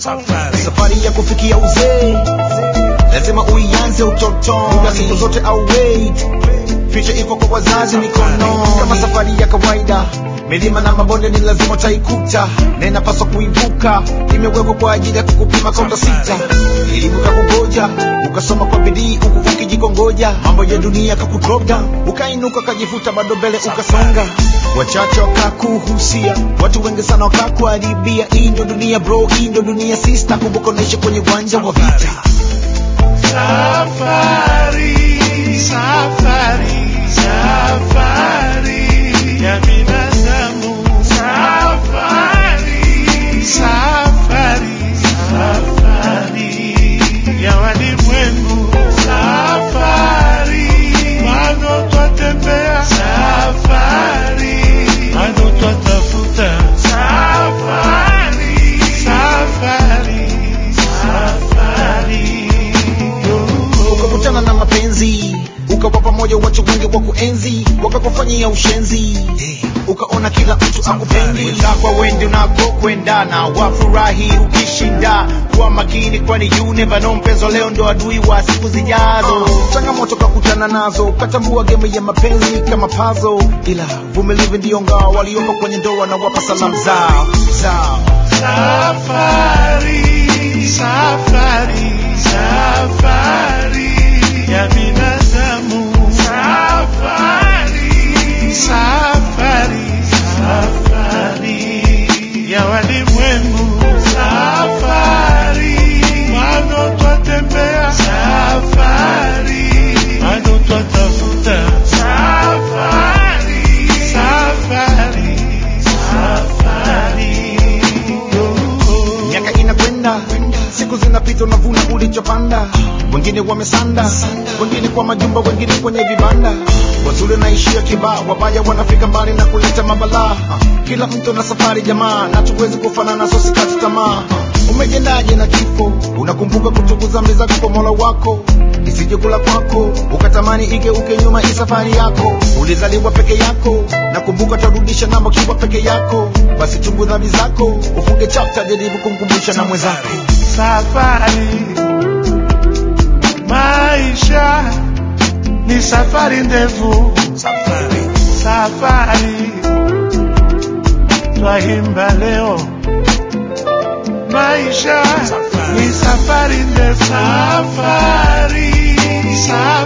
safari ya kufikia uzee lazima uianze utotoni muda siku zote au wait picha iko kwa wazazi mikono kama safari ya kawaida milima na mabonde ni lazima utaikuta na inapaswa kuivuka imewekwa kwa ajili ya kukupima kaunta sita elimu kakugoja ukasoma kwa bidii huku ukijikongoja mambo ya dunia kakudrop down ukainuka kajifuta bado mbele ukasonga wachache wakakuhusia watu wengi sana wakakuharibia hii ndo dunia bro hii ndo dunia sister kumbuka unaishi kwenye uwanja wa vita Safari, safari, safari ya binadamu. Safari, safari, safari ya walimwengu. Safari, bado twatembea. Safari, bado twatafuta. Safari, safari, safari. ukakutana na mapenzi ukawa pamoja watu wengi wa kuenzi wakakufanyia ushenzi ukaona kila mtu akupendi kwa wendi unakokwendana wafurahi ukishinda kuwa makini kwani you never know mpenzo leo ndo adui wa siku zijazo changamoto kakutana nazo ukatambua game ya mapenzi kama pazo ila vumilivu ndiyo ngao walioko kwenye ndoa na wapa salamu zao zao Safari, safari, safari ya binadamu. Safari, safari, safari ya walimwengu. Safari, bado twatembea. Safari, bado twatafuta. Safari, safari, safari. miaka inakwenda siku zinapita unavuna ulichopanda wengine wamesanda wengine kwa majumba wengine kwenye vibanda wazuri naishia kibaa wabaya wanafika mbali na kuleta mabalaa kila mtu na safari jamaa na tuwezi kufanana so sikati tamaa umejendaje na kifo unakumbuka kutukuza mbele zako kwa mola wako isije kula kwako ukatamani igeuke nyuma hii safari yako ulizaliwa peke yako nakumbuka tarudisha namba ukiwa peke yako basi chungu dhambi zako ufunge chapta jaribu kumkumbusha na mwenzako Safari, maisha ni safari ndefu. Safari, twaimba leo. Maisha ni safari ndefu. Safari, safari.